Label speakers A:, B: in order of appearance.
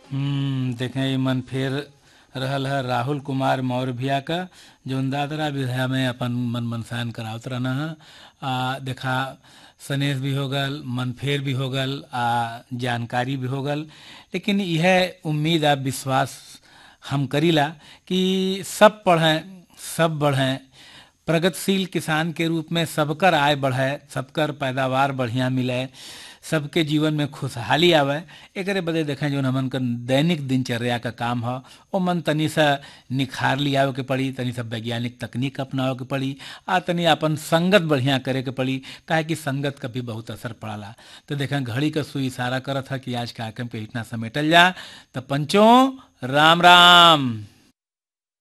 A: हम्म, देखें ये मन फेर रहल है राहुल कुमार मौर्य भैया का जौन दादरा विधा में अपन मन मनसायन करावत रहना है आ देखा सनेश भी हो गल मन फेर भी हो गल आ जानकारी भी हो गल लेकिन यह उम्मीद आ विश्वास हम करीला कि सब पढ़ें सब बढ़ें प्रगतिशील किसान के रूप में सबकर आय बढ़े सबकर पैदावार बढ़िया मिले सबके जीवन में खुशहाली आवे एकरे बदे देखें जो हमन का दैनिक दिनचर्या का काम ह ओ मन तनी सा निखार लियावे के पड़ी तनी सा वैज्ञानिक तकनीक अपनावे के पड़ी आ तनी अपन संगत बढ़िया करे के पड़ी काहे कि संगत का भी बहुत असर पड़ाला तो देखें घड़ी का सुई इशारा करत है कि आज कार्यक्रम के इतना समेटल जा तो पंचों राम राम